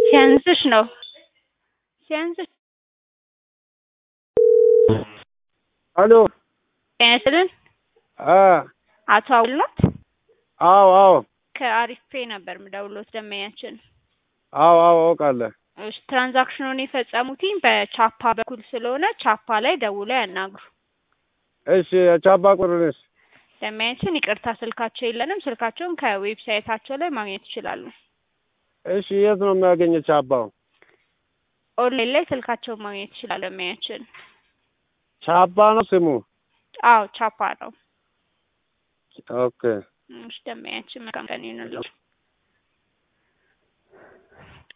ሲያንስሽ ነው ሲያንስሽ አሎ ጤና ይስጥልን አ አቶ አውልናት አዎ አዎ ከአሪፍ ፔ ነበር ምደውሎት ደንበኛችን አዎ አዎ አውቃለሁ። እሺ ትራንዛክሽኑን የፈጸሙትኝ በቻፓ በኩል ስለሆነ ቻፓ ላይ ደውለው ያናግሩ እሺ የቻባ ቁርንስ ደንበኛችን ይቅርታ ስልካቸው የለንም ስልካቸውን ከዌብሳይታቸው ላይ ማግኘት ይችላሉ እሺ የት ነው የሚያገኘው ቻባው? ኦንላይን ላይ ስልካቸውን ማግኘት ይችላሉ ደንበኛችን ቻባ ነው ስሙ? አዎ ቻፓ ነው ኦኬ እሺ ደንበኛችን መልካም ቀን ይሁንልዎት